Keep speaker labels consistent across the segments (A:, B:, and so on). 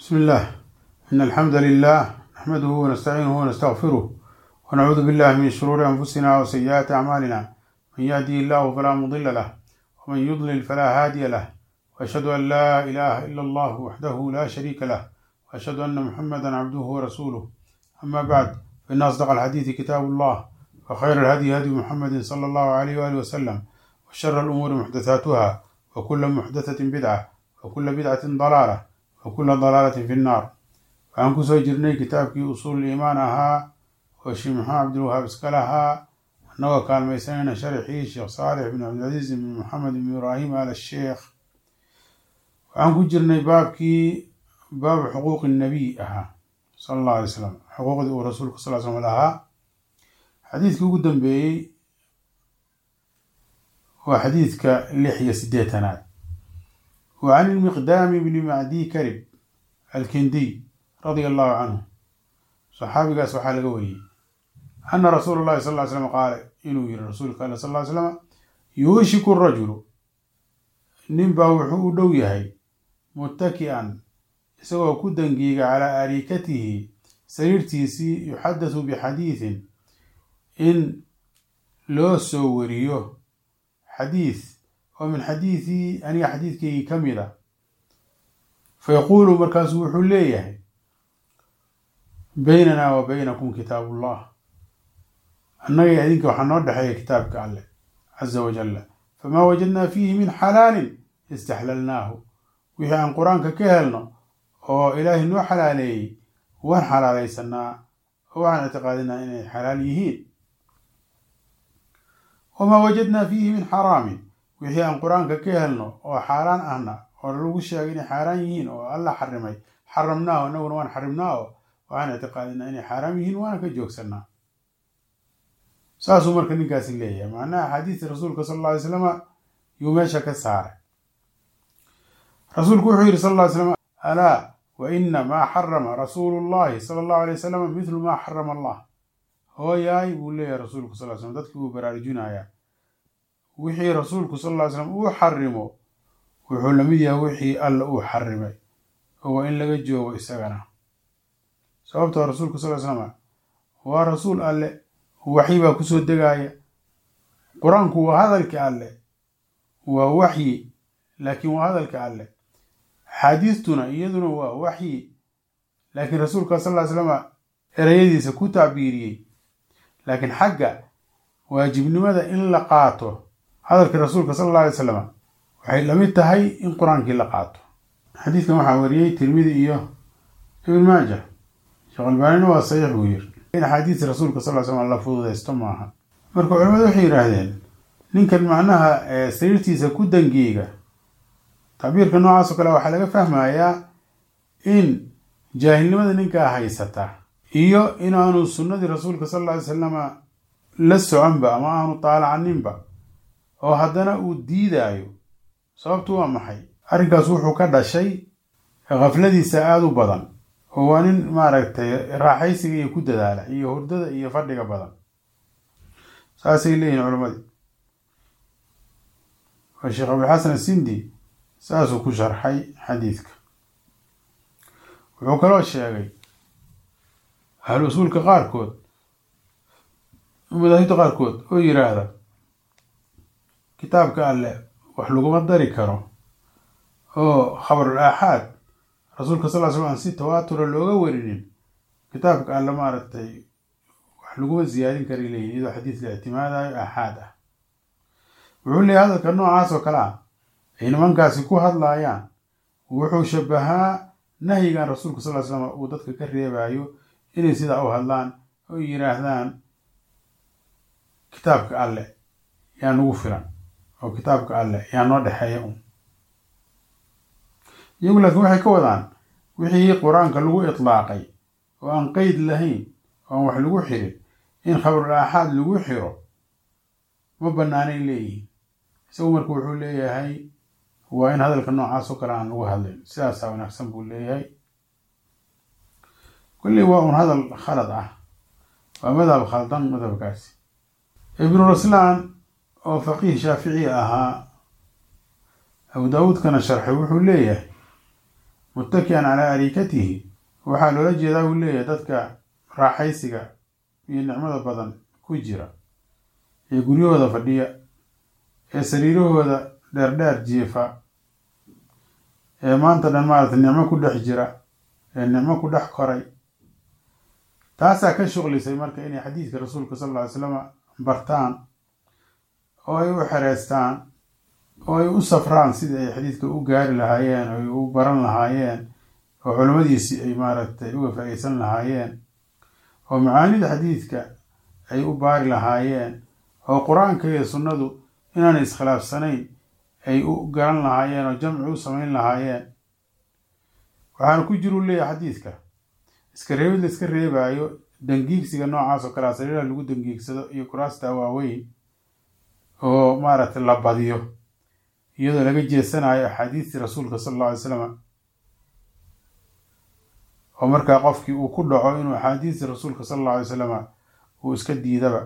A: بسم الله إن الحمد لله نحمده ونستعينه ونستغفره ونعوذ بالله من شرور أنفسنا وسيئات أعمالنا من يهدي الله فلا مضل له ومن يضلل فلا هادي له وأشهد أن لا إله إلا الله وحده لا شريك له وأشهد أن محمدا عبده ورسوله أما بعد فإن أصدق الحديث كتاب الله وخير الهدي هدي محمد صلى الله عليه وآله وسلم وشر الأمور محدثاتها وكل محدثة بدعة وكل بدعة ضلالة وكل ضلالة في النار waxaan kusoo jirnay kitaabkii usuul iimaan ahaa oo sheekh maxamed cabdilwahaab iska lahaa annagoo kaalmaysanayna sharxii sheekh saalix bin cabdilcaziiz bin maxamed bin ibraahim al sheekh waxaan ku jirnay baabkii baabu xuquuqi nabiy ahaa sala allahu alay slam xuquuqdii uu rasuulku sal slam lahaa xadiidkii ugu dambeeyey waa xadiidka lix iyo sideetanaad wa can ilmiqdaami bni macdii karib alkindiy radia allahu canhu saxaabigaas waxaa laga wariyey ana rasuula llahi sal ly slam qaala inuu yihi rasuulka alle sal ly slam yuushiku rajulu nin baa wuxuu u dhow yahay muttaki'an isagoo ku dangiiga calaa arikatihi sariirtiisii yuxaddathu bixadiidin in loo soo wariyo xadiid oo min xadiidii aniga xadiidkaygii ka mid a fa yaquulu markaasu wuxuu leeyahay baynanaa wa baynakum kitaabu ullah annaga idinka waxaa noo dhexeeya kitaabka alleh caza wajalla famaa wajadnaa fiihi min xalaalin istaxlalnaahu wixii aan qur-aanka ka helno oo ilaahay noo xalaaleeyey waan xalaalaysanaa oo waxaan ictiqaadinaa inay xalaal yihiin wamaa wajadnaa fiihi min xaraamin wixii aan qur-aanka ka helno oo xaaraan ahna oo lagu sheegay inay xaaraan yihiin oo alla xarimay xaramnaaho annaguna waan xarimnaa oo waxaan ictiqaadinaa inay xaaraam yihiin waana ka joogsanaa saasuu marka ninkaasi leeyahay macnaha axaadiista rasuulka sal alla ly slama yuu meesha ka saaray rasuulku wuxuu yidhi sal lla ly slam alaa wa ina maa xarama rasuulu llahi sala allahu alay wasalam midlu maa xarama allah hooyaay buu leeyahay rasuulku sal ly slam dadkii uu baraarujinayaa wixii rasuulku sal lla ly slam uu xarimo wuxuu lamid yahay wixii alla uu xarimay oo waa in laga joogo isagana sababtoo rasuulku sal ly slama waa rasuul alle waxyi baa kusoo degaaya qur-aanku waa hadalka alle waa waxyi laakiin waa hadalka alle axaadiistuna iyaduna waa waxyi laakiin rasuulka sal ly slama ereyadiisa ku tacbiiriyey laakiin xagga waajibnimada in la qaato hadalka rasuulka sal alla alay slam waxay lamid tahay in qur-aankii la qaato xadiidkan waxaa wariyey tirmidi iyo ibn maaja sheekh albaanina waa saxiix buu yiri in axaadiista rasuulka sal ly slam la fududaysto maaha marka culamadu waxay yidhaahdeen ninkan macnaha sariirtiisa ku dangiiga tacbiirka noocaas oo kale waxaa laga fahmayaa in jaahilnimada ninkaa haysata iyo inaanu sunnadii rasuulka sal alla alay salama la soconba ama aanu taalacaninba oo haddana uu diidaayo sababtu waa maxay arrinkaas wuxuu ka dhashay khafladiisa aada u badan oo waa nin maaragtay raaxaysiga iyo ku dadaala iyo hurdada iyo fadhiga badan saasay leeyihin culammadii oo sheekh abdilxasan asindi saasuu ku sharxay xadiidka wuxuu kaloo sheegay ahlu usuulka qaarkood madaahibta qaarkood oo yiraahda kitaabka alle wax laguma dari karo oo khabarul aaxaad rasuulka sal ly slam aan si tawaatura looga warinin kitaabka alle maaragtay wax laguma ziyaadin kara leeyihin iyadoo xadiis la ictimaadayo aaxaad ah wuxuu leeyahy hadalka noocaas oo kale ah ay nimankaasi ku hadlaayaan wuxuu shabahaa nahyigan rasuulka sal ly slam uu dadka ka reebayo inay sidaa u hadlaan oo yiraahdaan kitaabka alle yaa nagu filan oo kitaabka alle yaa noo dhexeeya un iyagu laakiin waxay ka wadaan wixii qur-aanka lagu itlaaqay oo aan qeyd lahayn oo aan wax lagu xirin in khabarul aaxaad lagu xiro ma bannaanay leeyihiin isagu marka wuxuu leeyahay waa in hadalka noocaas oo kale aan lagu hadlin sidaasaa wanaagsan buu leeyahay kulley waa un hadal khalad ah waa madhab khaldan madhabkaasi ibnu raslaan oo faqiih shaafici ahaa abu daawuudkana sharxay wuxuu leeyahay muttaki'an calaa ariikatihi waxaa loola jeedaa uu leeyahay dadka raaxaysiga iyo nicmada badan ku jira ee guryahooda fadhiya ee sariirahooda dheerdheer jiifa ee maanta dhan maaragtay nicmo ku dhex jira ee nicmo ku dhex koray taasaa ka shuqlisay marka inay xadiidka rasuulka sal alla ly slama bartaan oo ay u xereystaan oo ay u safraan sidii ay xadiidka u gaari lahaayeen oo ay u baran lahaayeen oo culimmadiisii ay maaragtay uga faa-iidsan lahaayeen oo macaanida xadiidka ay u baari lahaayeen oo qur-aanka iyo sunnadu inaanay iskhilaafsanayn ay u garan lahaayeen oo jamci u samayn lahaayeen waxaana ku jiru leeyahay xadiidka iska reebid la iska reebaayo dangiigsiga noocaas oo kalea sariiraha lagu dangiigsado iyo kuraasta waaweyn oo maaragtay la badiyo iyadoo laga jeesanayo axaadiistii rasuulka sala alla alay slam oo markaa qofkii uu ku dhaco inuu axaadiistii rasuulka sala alla alay salama uu iska diidaba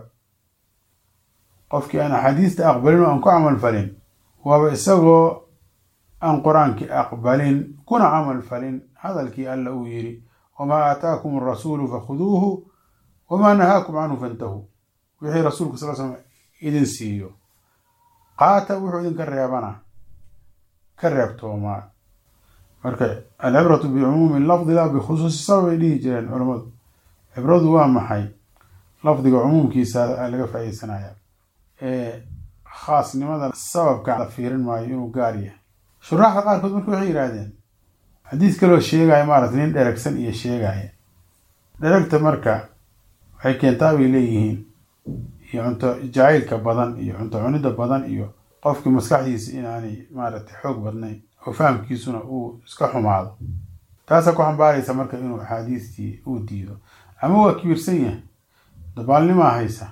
A: qofkii aan axaadiista aqbalin oo aan ku camal falin waaba isagoo aan qur-aankii aqbalin kuna camal falin hadalkii alla uu yidhi wamaa aataakum arasuulu fakhuduuhu wamaa nahaakum canhu fantahuu wixii rasuulka sal slam idin siiyo qaata wuxuu idinka reebana ka reebtoomaa marka alcibratu bicumuumi lafdi laa bikhusuusi sabab ay dhihi jireen culammadu cibradu waa maxay lafdiga cumuumkiisa laga faa-iidsanaya ee khaasnimada sababka la fiirin maayo inuu gaar yahay shuraaxda qaarkood marka waxay yidhaahdeen xadiis kaloo sheegaya maarata nin dheragsan iyo sheegaya dheragta marka waxay keentaa bay leeyihiin iyo cunto jacaylka badan iyo cunto cunida badan iyo qofkii maskaxdiisa inaanay maaragtay xoog badnayn oo fahamkiisuna uu iska xumaado taasaa ku xambaaraysa marka inuu axaadiistii uu diido ama waa kibirsan yahay dabaalnimaa haysa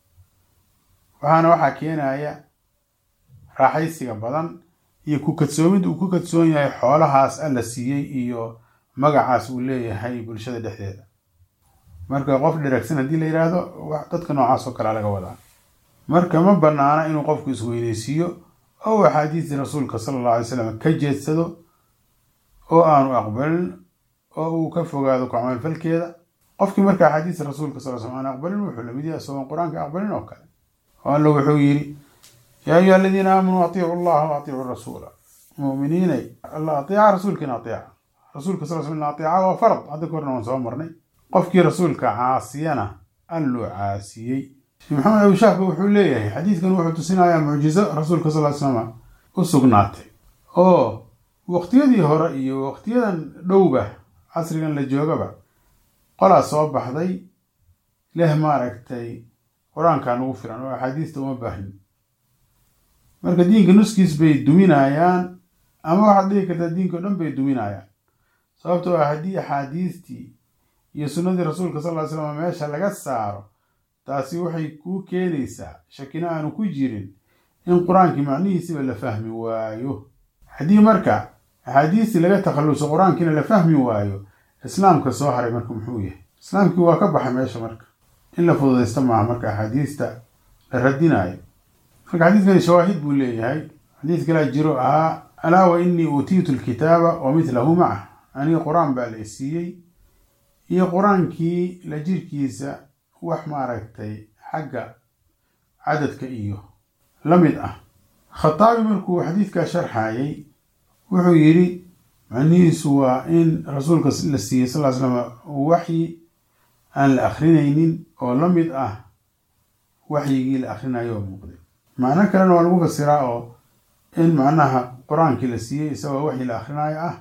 A: waxaana waxaa keenaya raaxaysiga badan iyo ku kadsoomid uu ku kadsoon yahay xoolahaas alla siiyey iyo magacaas uu leeyahay bulshada dhexdeeda marka qof dheragsan haddii la yidhaahdo dadka noocaas oo kalea laga wadaa marka ma banaana inuu qofku isweyneysiiyo oo axaadiistii rasuulka sala alla alay slam ka jeedsado oo aanu aqbalin oo uu ka fogaado ku camalfalkeeda qofkii marka axaadiista rasuulka sal slam aan aqbalin wuxuu lamid yahay isagoon qur-aanka aqbalin oo kale oo alla wuxuu yidhi yaa ayuha aladiina aamanuu atiicu allaha wa atiicu rasuula muminiinay alla ateeca rasuulkiina ateeca rasuulka sal slam ateeca waa farad hadda ka horna waan soo marnay qofkii rasuulka caasiyana alluu caasiyey sheekh maxamed abushaahba wuxuu leeyahay xadiidkan wuxuu tusinayaa mucjizo rasuulka sal slama u sugnaatay oo waqtiyadii hore iyo waqtiyadan dhowba casrigan la joogaba qolaa soo baxday leh maaragtay qur-aankaa nagu filan oo axaadiista uma baahnin marka diinka nuskiis bay duminayaan ama waxaad dhihi kartaa diinka o dhan bay duminayaan sababtoo ah haddii axaadiistii iyo sunnadii rasuulka sal ly slam meesha laga saaro taasi waxay kuu keenaysaa shakina aanu ku jirin in qur-aankii macnihiisiba la fahmi waayo haddii marka axaadiistii laga takhalluso qur-aankiina la fahmi waayo islaamka soo haray marka muxuu yahay islaamkii waa ka baxay meesha marka in la fududaysta maaha marka axaadiista la radinaayo marka xadiidkani shawaahid buu leeyahay xadiid kalaa jiro ahaa alaa wa inii uutiitu lkitaaba wa midlahu macah aniga qur-aan baa la isiiyey iyo qur-aankii la jirkiisa wax maaragtay xagga cadadka iyo la mid ah khataabi markuu xadiidkaa sharxayay wuxuu yidhi macnihiisu waa in rasuulka la siiyey sal slam waxyi aan la akrinaynin oo la mid ah waxyigii la akrinayo oo muuqday macno kalena waa lagu fasiraa oo in macnaha qur-aankii la siiyey isagoo waxyi la akrinaayo ah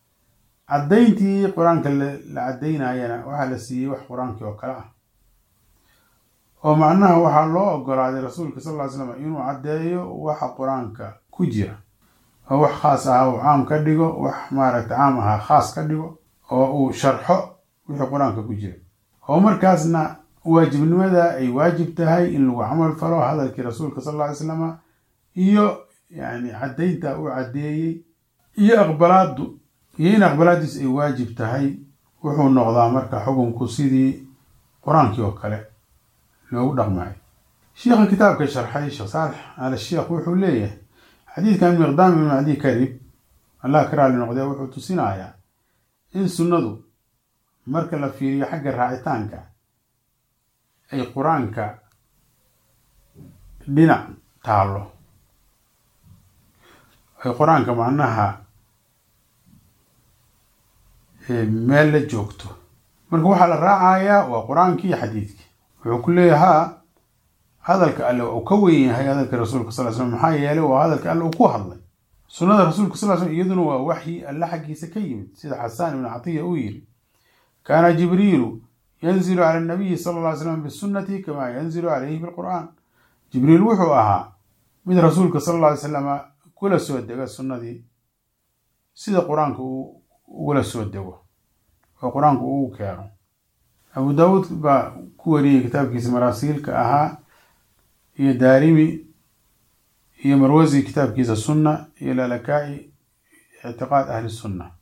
A: caddayntii qur-aanka la caddaynayana waxaa la siiyey wax qur-aankii oo kale ah oo macnaha waxaa loo ogolaaday rasuulka sal ly slam inuu caddeeyo waxa qur-aanka ku jira oo wax khaas ahaa uu caam ka dhigo wax maaragta caam ahaa khaas ka dhigo oo uu sharxo wixii qur-aanka ku jira oo markaasna waajibnimada ay waajib tahay in lagu camal falo hadalkii rasuulka sal lla ly slama iyo yani caddaynta uu caddeeyey iyo aqbalaaddu iyo in aqbalaaddiis ay waajib tahay wuxuu noqdaa marka xukunku sidii qur-aankii oo kale loogu dhaqmayo sheikha kitaabka sharxay sheekh saalex al sheekh wuxuu leeyahay xadiidkan miqdaam ibn cadi karib allah ka raali noqdee wuxuu tusinayaa in sunnadu marka la fiiriyo xagga raacitaanka ay qur-aanka dhinac taallo ay qur-aanka macnaha meel la joogto marka waxaa la raacayaa waa qur-aankii iyo xadiidkii wuxuu ku leeyahaa hadalka alle uu ka weyn yahay hadalka rasuulka sal slam maxaa yeelay waa hadalka alle uu ku hadlay sunnada rasuulka sal slam iyaduna waa waxyi alle xaggiisa ka yimid sida xasaan ibnu catiya uu yiri kaana jibriilu yanzilu cala nabiyi sala alla ly slam bisunati kamaa yanzilu calayhi bilqur'aan jibriil wuxuu ahaa mid rasuulka sala alla alay slama kula soo dega sunnadii sida qur-aanka uu ugula soo dego oo qur-aanku ugu keeno abu daawuud baa ku wariyey kitaabkiisa maraasiilka ahaa iyo daarimi iyo marwasi kitaabkiisa sunna iyo lalakaai ictiqaad ahli sunna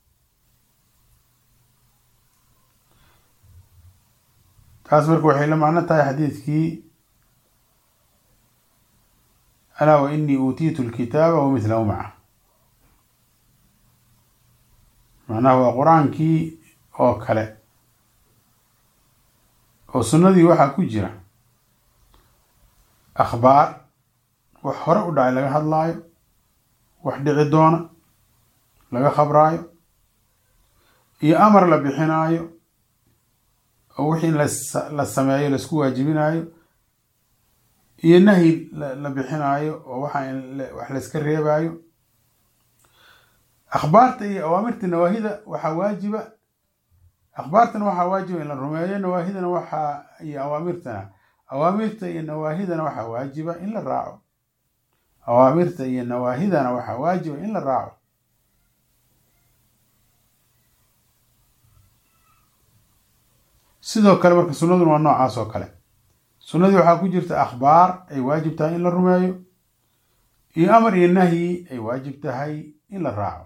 A: taas marka waxay la macno tahay xadiidkii alaa wa inii uutiitu lkitaaba wa mithlahu maca macnaha waa qur-aankii oo kale oo sunnadii waxaa ku jira akhbaar wax hore u dhacay laga hadlaayo wax dhici doona laga khabraayo iyo amar la bixinaayo oo wixii la sameeyo laisku waajibinaayo iyo nahyi la bixinaayo oo waxa wax layska reebaayo akhbaarta iyo awaamirta nawaahida waxaa waajiba akhbaartana waxaa waajiba in la rumeeyo nawaahidana waxaa iyo awaamirtana awaamirta iyo nawaahidana waxaa waajiba in la raaco awaamirta iyo nawaahidana waxaa waajiba in la raaco sidoo kale marka sunnaduna waa noocaas oo kale sunnadii waxaa ku jirta akhbaar ay waajib tahay in la rumeeyo iyo amar iyo nahyi ay waajib tahay in la raaco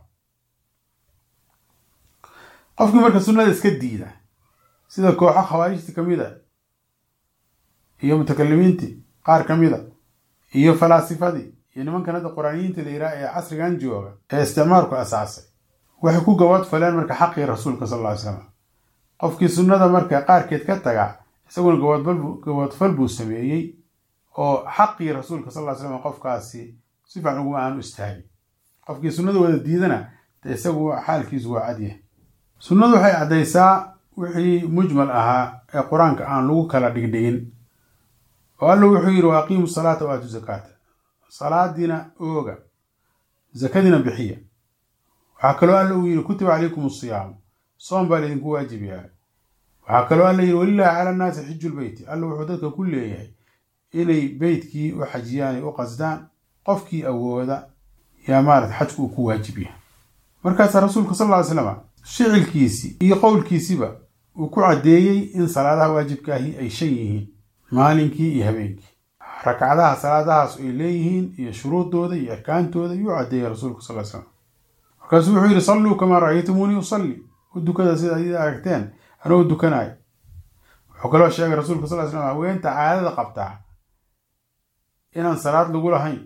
A: qofkii marka sunnada iska diida sida kooxo khawaarijta ka mid a iyo mutakalimiintii qaar ka mid a iyo falaasifadii iyo nimankan hadda qur-aaniyiinta la yidhaha ee casrigan jooga ee isticmaalku asaasay waxay ku gabood faleen marka xaqii rasuulka sal alla ly slam qofkii sunnada marka qaarkeed ka taga isaguna gaboodfal buu sameeyey oo xaqii rasuulka sal ly slam qofkaasi si fiican uguma aanu istaagin qofkii sunnada wada diidana de isagu xaalkiisu waa cadyahay sunnadu waxay caddaysaa wixii mujmal ahaa ee qur-aanka aan lagu kala dhigdhigin oo alla wuxuu yidhi wa aqiimu salaata wa aatu zakaata salaadiina ooga zakadiina bixiya waxaa kaloo alla uu yidhi kutiba calaykum asiyaamu soom baa laydinku waajib yahay waxaa kaloo alla yidhi walilaahi cala annaasi xiju lbeyti alla wuxuu dadka ku leeyahay inay beytkii u xajiyaan ay u qasdaan qofkii awooda yaa maarata xajku uu ku waajib yahay markaasaa rasuulka sal lla ly slama shicilkiisii iyo qowlkiisiba uu ku caddeeyey in salaadaha waajibkaahi ay shan yihiin maalinkii iyo habeenkii ragcadaha salaadahaas ay leeyihiin iyo shuruudooda iyo arkaantooda yuu caddeeyey rasuulku sal slam markaasuu wuxuu yidhi salluu kamaa ra'aytumuunii usalli u dukada sida adida aragteen anoo dukanayo wuxuu kaloo sheegay rasuulka sal slam haweenta caadada qabtaa inaan salaad lagu lahayn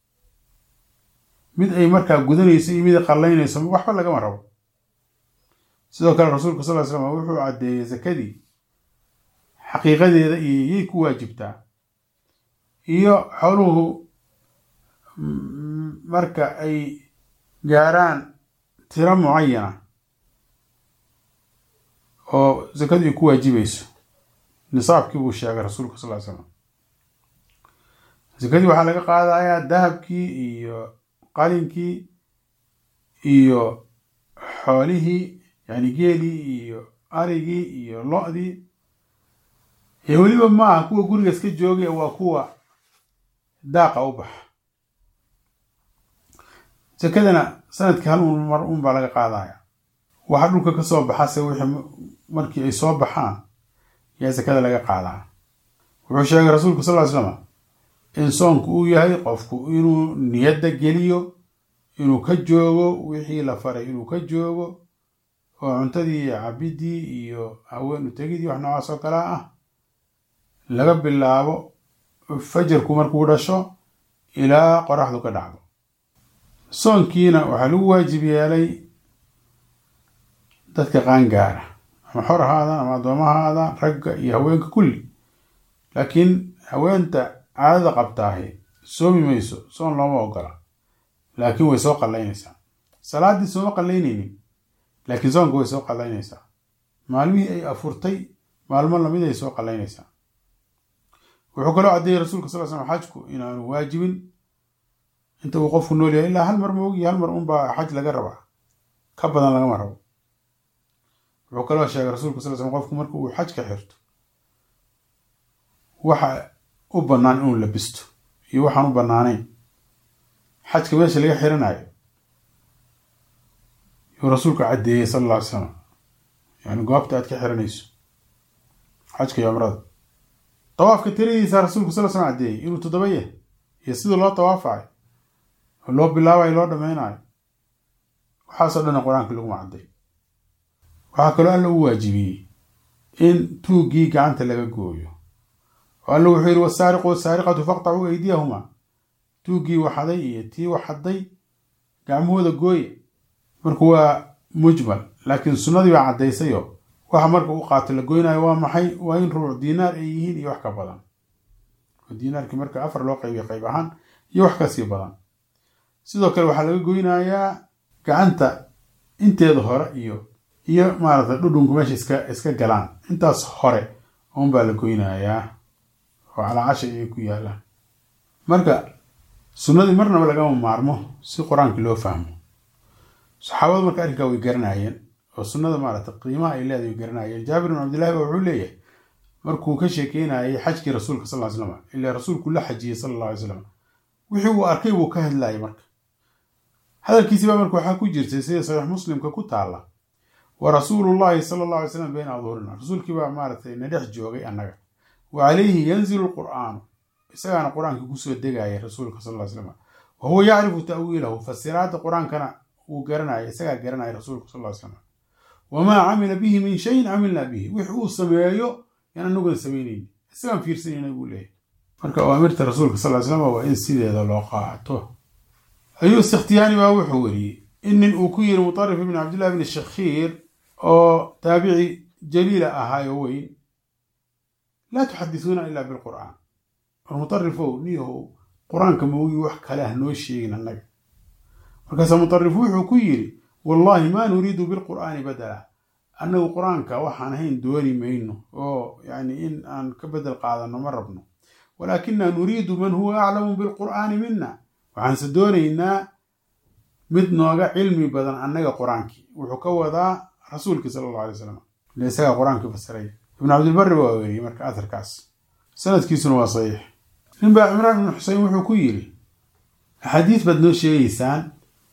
A: mid ay markaa gudanayso iyo mid ay qallaynayso waxba lagama rabo sidoo kale rasuulka sal slam wuxuu caddeeyey sakadii xaqiiqadeeda iyo yay ku waajibtaa iyo xooluhu marka ay gaaraan tiro mucayana oo sakadu ay ku waajibayso nisaabkii buu sheegay rasuulka sal slam sakadii waxaa laga qaadayaa dahabkii iyo qalinkii iyo xoolihii yani geelii iyo arigii iyo lo-dii iyo weliba maaha kuwa guriga iska joogay waa kuwa daaqa u baxa sakadana sanadkii hal un mar un baa laga qaadaya waxa dhulka ka soo baxase wixii markii ay soo baxaan yaa sakada laga qaadaa wuxuu sheegay rasuulku sal ly slama in soonku uu yahay qofku inuu niyadda geliyo inuu ka joogo wixii la faray inuu ka joogo oo cuntadii iyo cabidii iyo haweenu tegidii wax noocaas oo kale ah laga bilaabo fajarku markuu dhasho ilaa qoraxdu ka dhacdo soonkiina waxaa lagu waajib yeelay dadka qaangaara ama xor ahaadaan ama addoomo ahaadaan ragga iyo haweenka kulli laakiin haweenta caadada qabtaahi soomi mayso soon looma ogola laakiin way soo qallaynaysaa salaaddii sooma qallaynaynin laakiin soonka way soo qallaynaysaa maalmihii ay afurtay maalmo lamid ay soo qallaynaysaa wuxuu kaloo caddeeyey rasuulka sal slam xajku inaanu waajibin inta uu qofku nool yahay ilaa hal mar moogiyo hal mar unbaa xaj laga rabaa ka badan lagama rabo wuxuu kaloo sheegay rasuulka sal slam qofku marka uu xaj ka xirto waxa u bannaan inuu labisto iyo waxaan u bannaanayn xajka meesha laga xiranayo yuu rasuulka caddeeyey sala alla alay slam yani goobta aad ka xiranayso xajka iyo cumrada dawaafka tiradiisa rasuulku sal slam caddeeyey inuu toddoba yahay iyo sidii loo dawaafayo oo loo bilaabayo loo dhameynayo waxaasoo dhanna qur-aanka laguma cadday waxaa kaloo alla u waajibiyey in tuuggii gacanta laga gooyo oo alla wuxuu yidhi wasaariqu wasaariqatu faqtacuu aydiyahumaa tuuggii waxaday iyo tii waxaday gacmahooda gooya marka waa mujmal laakiin sunnadii baa caddaysayoo waxa marka u qaato la goynayo waa maxay waa in ruuc diinaar ay yihiin iyo wax ka badan oo diinaarkii marka afar loo qaybiyo qayb ahaan iyo wax kasii badan sidoo kale waxaa laga goynayaa gacanta inteeda hore iyo iyo maaragtay dhudhunku meesha iska iska galaan intaas hore uunbaa la goynayaa oo calaacasha ayay ku yaalaan marka sunnadii marnaba lagama maarmo si qur-aanka loo fahmo saxaabadu marka arrinkaa way garanayeen oo sunnada maaragtay qiimaha ay leedahay way garanayeen jaabir bin cabdillahi ba wuxuu leeyahay markuu ka sheekeynayay xajkii rasuulka sal ly slam ilaa rasuulku la xajiyey sala alla alay slam wixii uu arkay buu ka hadlayay marka hadalkiisii baa marka waxaa ku jirtay sida saxiix muslimka ku taalla wa rasuulullahi sala alla alay slam bayna adhuurina rasuulkii baa maaragtay na dhex joogay annaga wa calayhi yanzilu lqur'aanu isagaana qur-aanka kusoo degaya rasuulka sal ly slam wa huwa yacrifu ta'wiilahu fasiraadda qur-aankana wuu garanaya isagaa garanaya rasuulka sal ly slam wamaa camila bihi min shayin camilnaa bihi wix uu sameeyo yaan anaguna samaynayni isagaan fiirsanayna buu leeyahy marka awaamirta rasuulka sal ly slam waa in sideeda loo qaato ayuu sikhtiyaani baa wuxuu weriyey in nin uu ku yiri mutarif ibn cabdillahi bni shakhiir oo taabici jaliila ahaayo weyn laa tuxadisuuna ilaa bilqur'aan war mutarifow niyahow qur-aanka moogi wax kale ah noo sheegin annaga markaasa mutarif wuxuu ku yidhi wallahi maa nuriidu bilqur'aani badala annagu qur-aanka waxaan ahayn dooni mayno oo yani in aan ka bedel qaadano ma rabno walaakina nuriidu man huwa aclamu bilqur'aani mina waxaanse doonaynaa mid nooga cilmi badan annaga qur-aankii wuxuu ka wadaa rasuulkii sala allahu alay slam ile isagaa qur-aankii fasiray ibnu cabdilbari waa weriyey marka aharkaas sanadkiisuna waa saxiix nin baa cimraan ibnu xuseyn wuxuu ku yidhi axaadiis baad noo sheegaysaan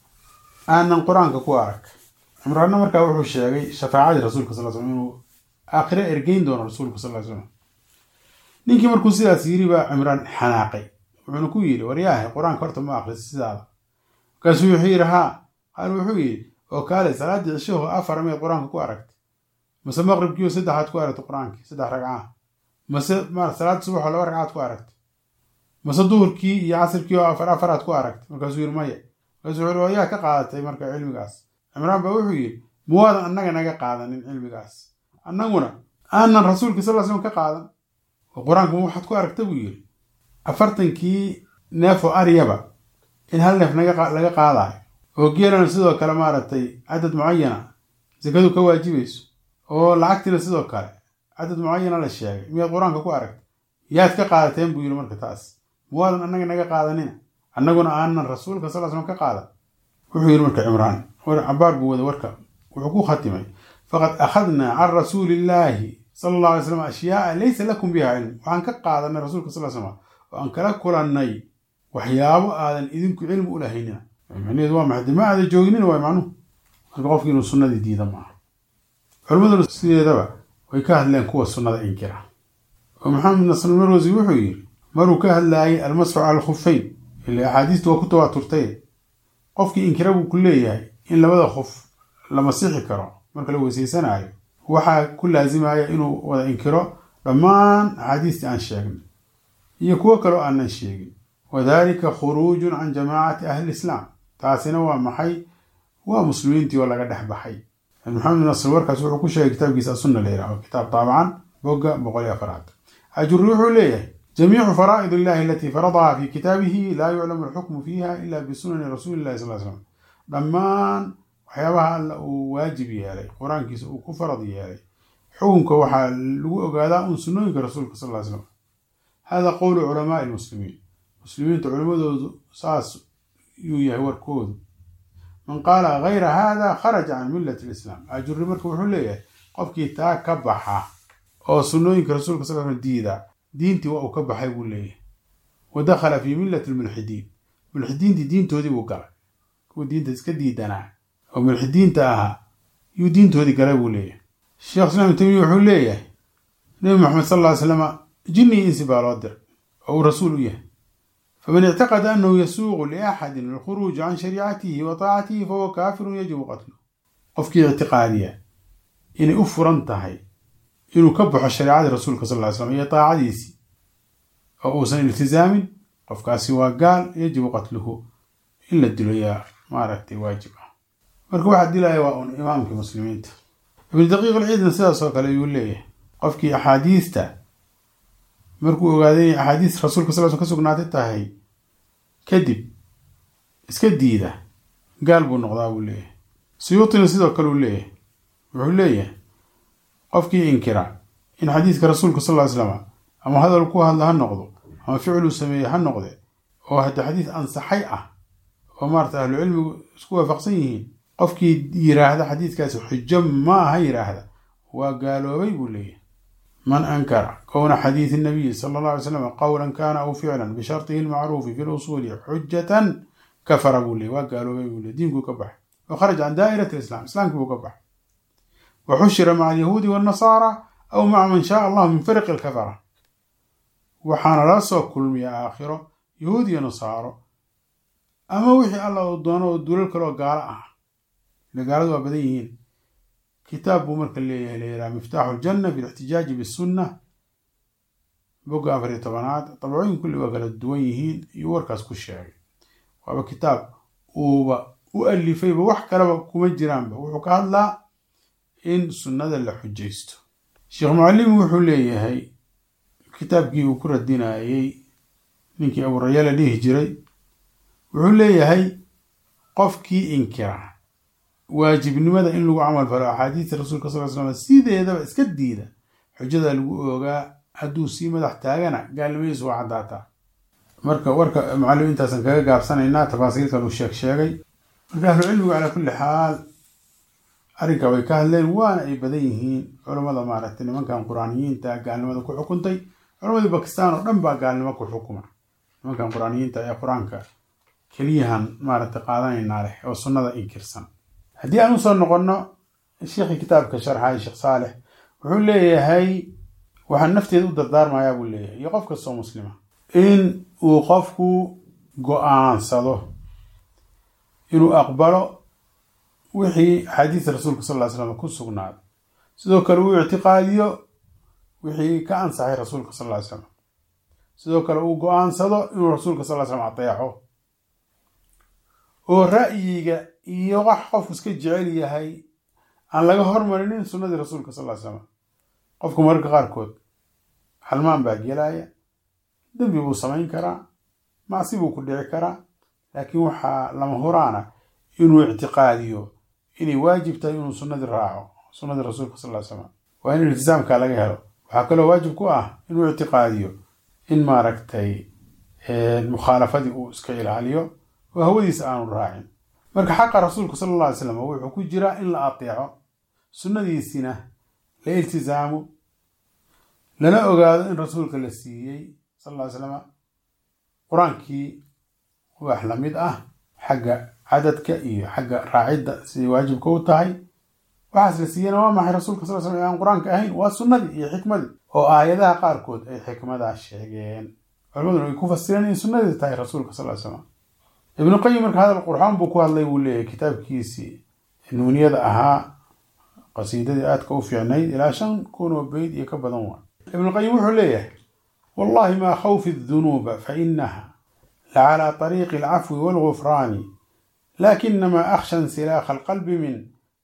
A: aanan qur-aanka ku arag cimraanna markaa wuxuu sheegay shafaacadii rasuulka sal slam inuu aakhire ergeyn doono rasuulka sal slam ninkii markuu sidaas yiri baa cimraan xanaaqay wuxuuna ku yidhi waryaahay qur-aanka horta ma akrisa sidaada markaasuu wuxuu yidhi haa qaal wuxuu yidhi oo kaale salaaddii cishaho afar meed qur-aanka ku aragtay mase maqribkiio saddexaad ku aragtay qur-aankii saddex ragcaa mase ma salaad subaxoo laba ragcaad ku aragtay mase duhurkii iyo casirkii oo afar afaraad ku aragtay markaasuu yidhi maya markaasuu wuxuu yaa ka qaadatay marka cilmigaas cimraan baa wuxuu yidhi muwaadan annaga naga qaadanin cilmigaas annaguna aanan rasuulkii sal slam ka qaadan oo qur-aanka ma waxaad ku aragta buu yidhi afartankii neef oo aryaba in hal neef laga qaadayo oo geelana sidoo kale maaragtay cadad mucayana sakadu ka waajibayso oo lacagtiina sidoo kale cadad mucayana la sheegay miyaad qur-aanka ku aragtay yaad ka qaadateen buu yidhi marka taas muwaadan annaga naga qaadanina annaguna aanan rasuulka sal slam ka qaadan wuxuu yidhi marka cimraan cabaar buu wada warka wuxuu ku khatimay faqad akhadnaa can rasuuli illaahi sala allah alay slam ashyaaa laysa lakum biha cilm waxaan ka qaadanay rasuulka sal slam oo aan kala kulannay waxyaabo aadan idinku cilmi u lahaynina macnaheedu waa maxay dima aada jooginina waa macnuhu marka qofki inuu sunnadii diida maaha culimmaduna sideedaba way ka hadleen kuwa sunnada inkira oo maxamed nasr marwasi wuxuu yidhi maruu ka hadlaayay almasxu cala alkhuffayn ila axaadiistu waa ku tawaaturtay qofkii inkira buu ku leeyahay in labada khuf la masixi karo marka la weysaysanaayo waxaa ku laasimaya inuu wada inkiro dhammaan axaadiistii aan sheegnay iyo kuwo kaleo aanan sheegin wadalika khuruujun can jamaacati ahli islaam taasina waa maxay waa muslimiintii oo laga dhex baxay maxamed nasr warkaas wuxuu ku sheegay kitaabkiisa asunna la yidhaho kitaab taabacan bogga boqol iyo afaraad ajuri wuxuu leeyahay jamiicu faraa'id illahi alatii faradaha fi kitaabihi laa yuclamu alxukmu fiiha ila bisunani rasuuli llahi sal slam dhammaan waxyaabaha alla uu waajib yeelay qur-aankiisa uu ku farad yeelay xukunka waxaa lagu ogaadaa un sunnooyinka rasuulka sal ly slam hada qowlu culamaai lmuslimiin muslimiinta culimadoodu saas yuu yahay warkoodu man qaala gayra hada kharaja can millati lislaam ajuri marka wuxuu leeyahay qofkii taa ka baxa oo sunnooyinka rasuulka sal slam diida diintii waa uu ka baxay buu leeyahay wa dakhala fi millati lmulxidiin mulxidiintii diintoodii buu galay kuwa diinta iska diidanaa oo mulxidiinta ahaa yuu diintoodii galay buu leeyahay sheekh islaam tamiya wuxuu leeyahay nebi maxamed sal ly slama jinni insi baa loo diray oo uu rasuul u yahay faman ictaqada anahu yasuuqu liaxadin alkhuruuj can shariicatihi wa taacatihi fahuwa kaafirun yajibu qatlu qofkii ictiqaadiya inay u furan tahay inuu ka baxo shareecadii rasuulka sal ly slam iyo taacadiisii oo uusan iltizaamin qofkaasi waa gaal yajibu qatluhu in la dilo yaa maaragtay waajib ah marka waxaa dilaya waa un imaamkii muslimiinta ibnu daqiiq alciidna sidaas oo kale ayuu leeyahay qofkii axaadiista markuu ogaaday inay axaadiis rasuulka sal sl ka sugnaatay tahay kadib iska diida gaal buu noqdaa buu leeyahay suyuutina sidoo kale uu leeyahay wuxuu leeyahay qofkii inkira in xadiiska rasuulka sal ly slama ama hadal ku hadla ha noqdo ama ficluu sameeye ha noqde oo hadda xadiis ansaxay ah oo maarata ahlucilmigu isku waafaqsan yihiin qofkii yiraahda xadiiskaasi xujo ma aha yiraahda waa gaaloobay buu leeyahay man ankara kowna xadiidi nabiyi sala allah alay slam qowlan kana aw ficlan bishartihi lmacruufi fi lusuuli xujatan kafara buu leeyay waa gaaloobay buu ley diinkuu ka baxay wa kharaja can daa'irati lislam islaamkii buu ka baxay wa xushira maca alyahuudi waannasaara aw maca man shaaa allahu min fariqi alkafara waxaana la soo kulmiya aakhiro yahuud iyo nasaaro ama wixii alla uu doono oo duulal kaleoo gaalo ah ile gaaladu waa badan yihiin kitaab buu marka leeyahay layidhaha miftaaxu ljanna fi lixtijaaji bisunna bogga afar iyo tobanaad dabcooyin kulli waa kala duwan yihiin iyo warkaas ku sheegay waaba kitaab uuba u alifayba wax kaleba kuma jiraanba wuxuu ka hadlaa in sunnada la xujaysto sheekh mucalimi wuxuu leeyahay kitaabkii uu ku radinayey ninkii abuuraya la dhihi jiray wuxuu leeyahay qofkii inkira waajibnimada in lagu camal falo axaadiista rasuulka sal l slam sideedaba iska diida xujada lagu oogaa hadduu sii madax taagana gaalnimadiisu waa caddaataa marka warka mucalim intaasan kaga gaabsanaynaa tafaasiilkan uu sheeg sheegay marka ahlucilmigu calaa kulli xaal arrinka way ka hadleen waana ay badan yihiin culammada maaragtay nimankan qur-aaniyiinta gaalnimada ku xukuntay culammadii bakistan oo dhan baa gaalnimo ku xukuma nimankan qur-aaniyiinta ee qur-aanka keliyahan maaragtay qaadanaynaa leh oo sunnada inkirsan haddii aan usoo noqonno sheekhii kitaabka sharxay sheekh saalex wuxuu leeyahay waxaan nafteeda u dardaarmayaa buu leeyahay iyo qof kastoo muslima in uu qofku go-aansado inuu aqbalo wixii axaadiista rasuulka sal ly slam ku sugnaado sidoo kale uu ictiqaadiyo wixii ka ansaxay rasuulka sal ly slam sidoo kale uu go-aansado inuu rasuulka sal ly slam ateexo oo ra'yiga iyo wax qofku iska jecel yahay aan laga hormarinin sunnadii rasuulka sal ly slam qofku mararka qaarkood halmaan baa gelaya dembi buu samayn karaa macsi buu ku dhici karaa laakiin waxaa lama huraana inuu ictiqaadiyo inay waajib tahay inuu sunnadii raaco sunnadii rasuulka sal ly slam waa in iltisaamka laga helo waxaa kaloo waajib ku ah inuu ictiqaadiyo in maaragtay mukhaalafadii uu iska ilaaliyo oo hawadiisa aanu raacin marka xaqa rasuulka sala alla alay slam wuxuu ku jiraa in la ateeco sunnadiisina la iltisaamo lana ogaado in rasuulka la siiyey sal ly slama qur-aankii wax la mid ah xagga cadadka iyo xagga raacidda siday waajibka u tahay waxaas la siiyena waa maxay rasuulka sal slam ee aan qur-aanka ahayn waa sunnadii iyo xikmadii oo aayadaha qaarkood ay xikmadaa sheegeen culimaduna ay ku fasireen in sunnadii tahay rasuulka sal slam ibnu qayim marka hadal qurxoon buu ku hadlay buu leeyahay kitaabkiisii nuuniyada ahaa qasiidadii aadka u fiicnayd ilaa shan kun oo beyd iyo ka badan waa ibnuqayim wuxuu leeyahay wallahi maa khawfi dunuuba fa inaha lacalى طariiqi alcafwi wاlgufraani lakinama akhsha insilaakha alqalbi min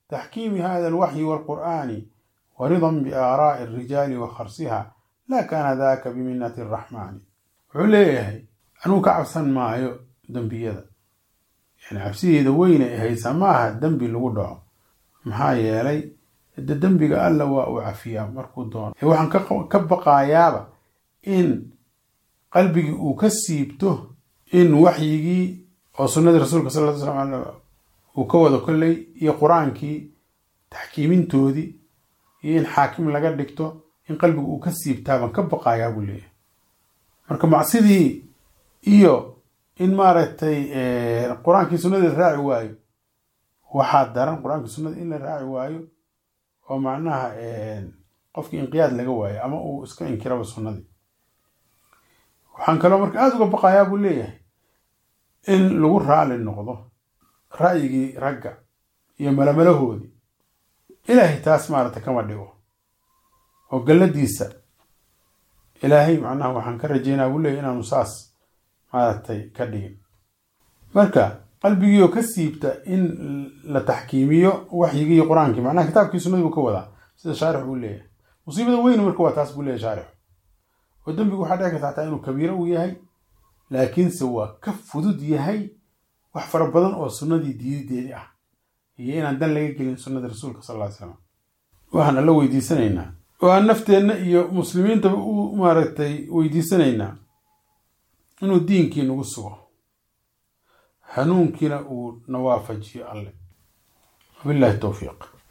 A: taxkiimi hada alwaxyi waalqur'aani wa ridan biaaraa'i alrijaali wa kharsiha laa kaana daaka biminati araxmaani wuxuu leeyahay anuu ka cabsan maayo dembiyada yani cabsideeda weyne ay haysaa ma aha dembi lagu dhaco maxaa yeelay de dembiga alla waa uu cafiyaa markuu doono waxaan ka baqaayaaba in qalbigii uu ka siibto in waxyigii oo sunnadii rasuulka sal ly slam uu ka wado kolley iyo qur-aankii taxkiimintoodii iyo in xaakim laga dhigto in qalbigu uu ka siibtaabaan ka baqaayaa buu leeyahay marka macsidii iyo in maaragtay qur-aankii sunnadii la raaci waayo waxaa daran qur-aankii sunnada in la raaci waayo oo macnaha qofkii inqiyaad laga waayo ama uu iska inkiraba sunnadii waxaan kaloo marka aada uga baqayaa buu leeyahay in lagu raali noqdo ra'yigii ragga iyo malamalahoodii ilaahay taas maaragtay kama dhigo oo galladiisa ilaahay macnaha waxaan ka rajeynaa buu leeyahy inaanu saas maaragtay ka dhigin marka qalbigiioo ka siibta in la taxkiimiyo waxyigii qur-aankii macnaha kitaabkii sunnadii buu ka wadaa sida shaarix uu leeyahay musiibada weyn marka waa taas buu leeyahy shaarixu oo dembigu waxaa dhici karta xataa inuu kabiiro uu yahay laakiinse waa ka fudud yahay wax fara badan oo sunnadii diidadeedii ah iyo inaan dan laga gelin sunnadii rasuulka sal ly slam waxaan alla weydiisanaynaa oo aan nafteenna iyo muslimiintaba u maaragtay weydiisanaynaa inuu diinkii nagu sugo hanuunkiina uu na waafajiyo alle wabillahi towfiiq